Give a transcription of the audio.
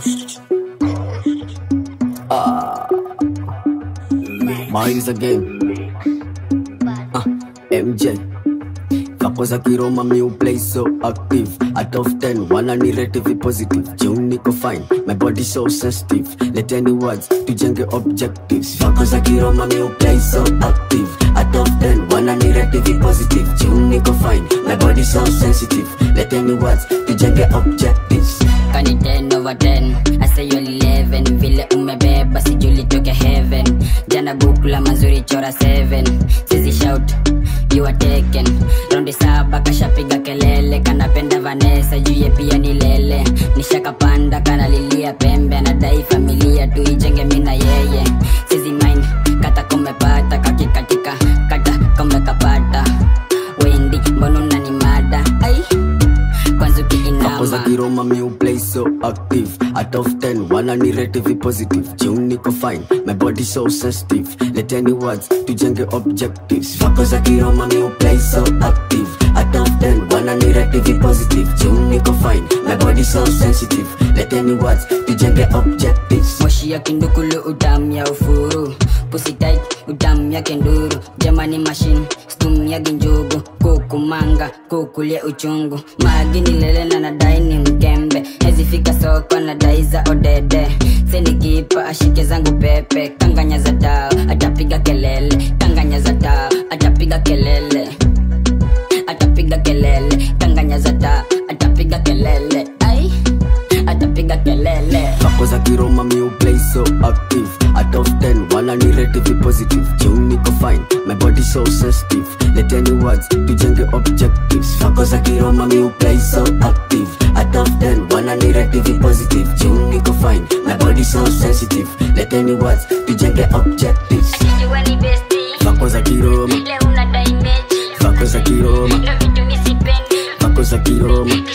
Miles again. Uh, MJ. Kako za kiroma mi play so active Out of 10, wana ni rate vi positive June niko fine, my body so sensitive Let any words, tujenge objectives Kako za kiroma mi play so active Out of 10, wana ni rate vi positive June niko fine, my body so sensitive Let any words, tujenge objectives kani 10 over 10 I say you're 11 vile umebeba sijuli toke heaven jana bukula mazuri chora 7 sizi shout you are taken raundi saba kashapiga kelele kanapenda vanesa juye pia ni lele nishakapanda kanalilia pembe anadai familia tuijenge mina yeye sizi mind kata kumepata kakikatika kata kumekapata wendi mbona unanimada ai kwanza Kako za ukiinama kiroma mi play so active Out of 10, wana ni rate vi positive June niko fine, my body so sensitive Let any words, tujenge objectives Kako za kiroma mi play so active Out of 10, wana ni rate vi positive June niko fine, my body so sensitive Let any words, tujenge objectives moshi ya kindukulu utamu ya ufuru pusitit utamu ya kenduru jamani mashine stum ya ginjugu kukumanga kukulie uchungu magini lele na nadai ni mkembe ezifika soko na dai za odede senikipa ashike zangu pepe kanganya za tao atapiga kelele kanganya za tao atapiga kelele atapiga kelele kanganya za tao atapiga kelele ai atapiga kelele Kako za kiroma mi play so active Out of 10, wana ni rate vi positive June niko fine, my body so sensitive Let any words, tujenge objectives Kako za kiroma mi play so active Out of 10, wana ni rate vi positive June niko fine, my body so sensitive Let any words, tujenge objectives Sijua ni besti Kako za kiroma, leo unadai mechi kako za kiroma, ndo vitu misipendi kako za kiroma